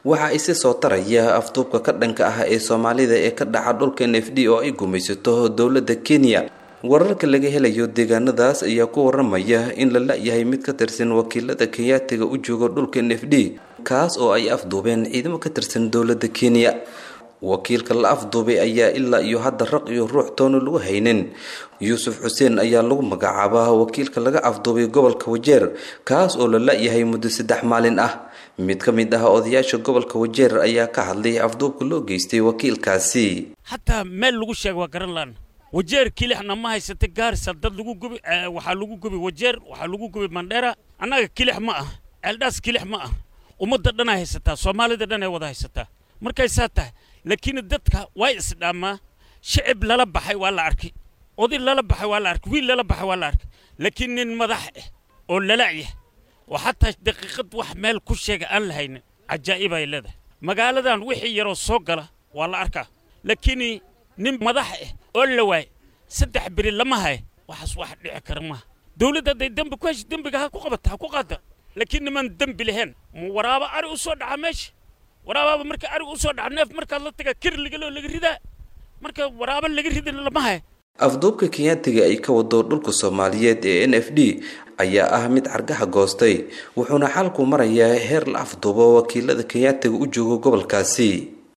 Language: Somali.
waxa isi soo taraya afduubka ka dhanka ah ee soomaalida ee ka dhaca dhulka n f d oo ay gumaysato dowladda kenya wararka laga helayo deegaanadaas ayaa ku waramaya in la la-yahay mid ka tirsan wakiilada kenyaatiga u jooga dhulka n f d kaas oo ay afduubeen ciidamo ka tirsan dowladda kenya wakiilka la afduubay ayaa ilaa iyo hadda raq iyo ruux toona lagu haynin yuusuf xuseen ayaa lagu magacaabaa wakiilka laga afduubay gobolka wajeer kaas oo la la-yahay muddo saddex maalin ah mid ka mid ah odayaasha gobolka wajeer ayaa ka hadlay afduubka loo geystay wakiilkaasi hataa meel lagu sheega waa garan laan wajeer kilixna ma haysata gaarisa dad lagu gubi waxaa lagu gubi wajeer waxaa lagu gubi mandheera annaga kilix ma ah ceeldhaas kilix ma ah ummadda dhan ay haysataa soomaalida dhan ay wada haysataa markay saa tahay laakiin dadka waa isdhaamaa shicib lala baxay waa la arkay oday lala baxay waa la arkay wiil lala baxay waa la arkay laakiin nin madax ah oo lala'yah oo xataa daqiiqad wax meel ku sheega aan la haynin cajaa'ib ay leedahay magaaladan wixii yaroo soo gala waa la arkaa laakiin nin madax ah oo la waay saddex beri lama hay waxaas wax dhici kara maaha dawladda hadday dembi ku hesha dembiga ha ku qabata ha ku qaada laakiin niman dembi lahayn ma waraaba ari u soo dhaca meesha waraabaaba marka arig u soo dhaca neef markaad la taga kirligaloo laga ridaa marka waraaba laga ridin lama hay afduubka kenyaatiga ay ka wado dhulka soomaaliyeed ee n f d ayaa ah mid cargaha goostay wuxuuna xalku marayaa heer la afduubo wakiilada kenyaatiga u jooga gobolkaasi